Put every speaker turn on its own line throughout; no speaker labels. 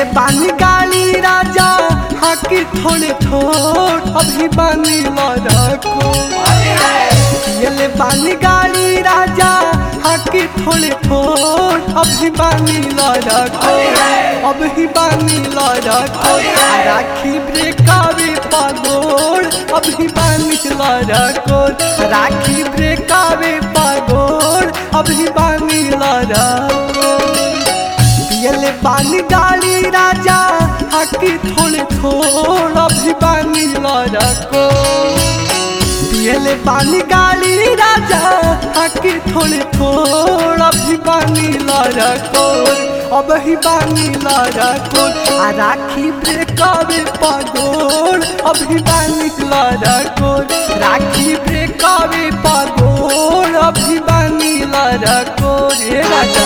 पियले पानी गाली राजा हाकी थोड़े थोड़ अभी बानी लड़को पियले पानी गाली राजा हाकी थोड़े थोड़ अभी बानी लड़को अभी बानी लड़को राखी ब्रेकावे पागोड़ अभी बानी लड़को राखी ब्रेकावे पागोड़ अभी बानी लड़को पियले पानी गाली राजा हाकी थोड़े थोड़ अभी बानी लड़को पियले पानी गाली राजा हाकी थोड़े थोड़ अभी बानी लड़को अब ही बानी लड़को आ राखी ब्रेकावे पगोड़ अभी बानी लड़को राखी ब्रेकावे पगोड़ अभी बानी लड़को रे राजा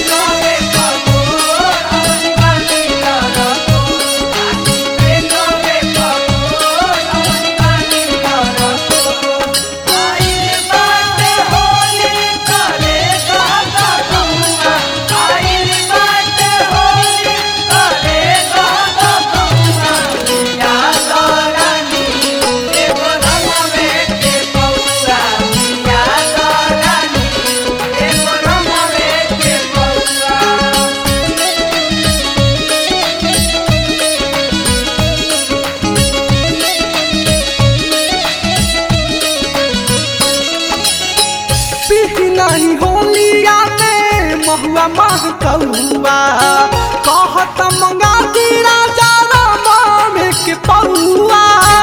पीही नहीं होलिया में महुआ मह कौआ कहत मंगा दी राजा रामा में के पौआ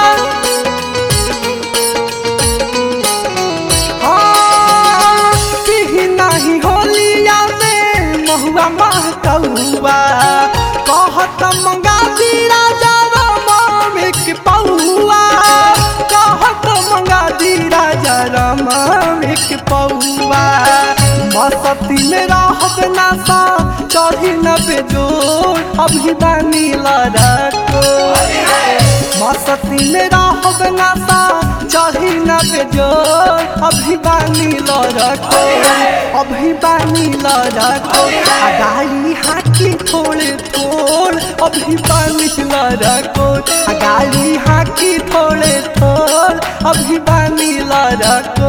हाँ, पीही नहीं होलिया में महुआ मह कौआ कहत मंगा दी राजा रामा में के पौआ कहत मंगा दी राजा रामा में के पौआ मसती में रहत नासा चढ़ी न बेजोर अभी बानी लड़को मसती में रहत नासा चढ़ी न बेजोर अभी बानी लड़को अभी बानी लड़को आ गाली हाकी थोड़े थोड़ अभी बानी लड़को आ गाली हाकी थोड़े थोड़ अभी बानी लड़को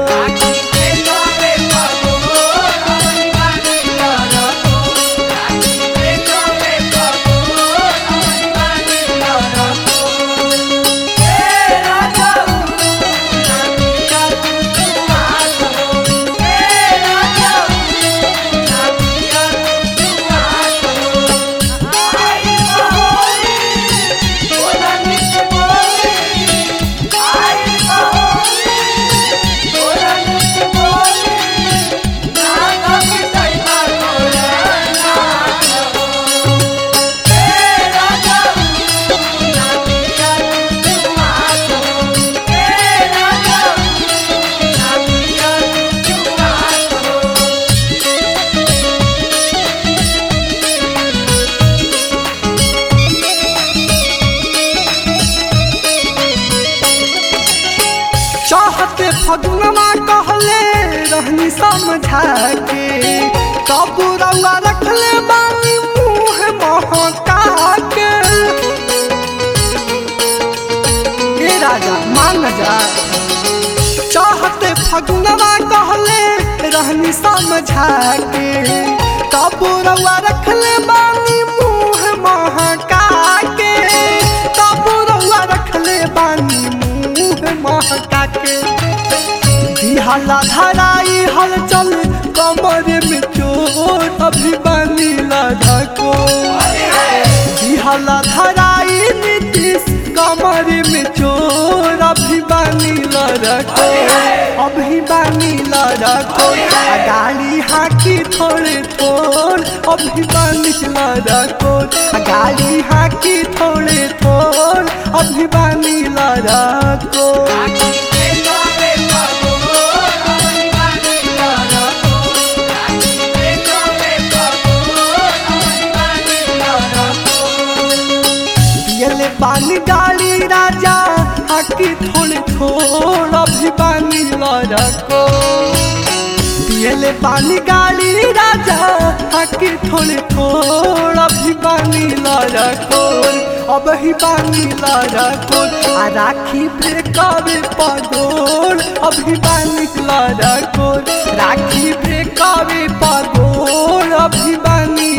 चाहते फगुनमा कहले रहनी समझा के तब रउआ रखले बानी मुँह महका के ए राजा मान जा चाहते फगुनमा कहले रहनी समझा के तब रउआ रखले बानी मुँह महका के तब रउआ रखले बानी मुँह महका के दिहला धराई हलचल कमर में चोट अभी बानी लड़को दिहला धराई नीतीश कमर में चोर अभी बानी लड़को अभी बानी लड़को आ गाली हाकी थोड़े थोड़ अभी बानी लड़को आ गाली हाकी थोड़े थोड़ अभी बानी लड़को पियले पानी गाली राजा हाकी थोड़े थोड़ अभी बानी लड़को पियले पानी गाड़ी राजा आके थोड़े थोड़ अभी पानी लड़ा कोर अब ही पानी लड़ा कोर आ राखी ब्रेकवे पगोर अभी पानी लड़ा कोर राखी ब्रेकवे पगोर अभी पानी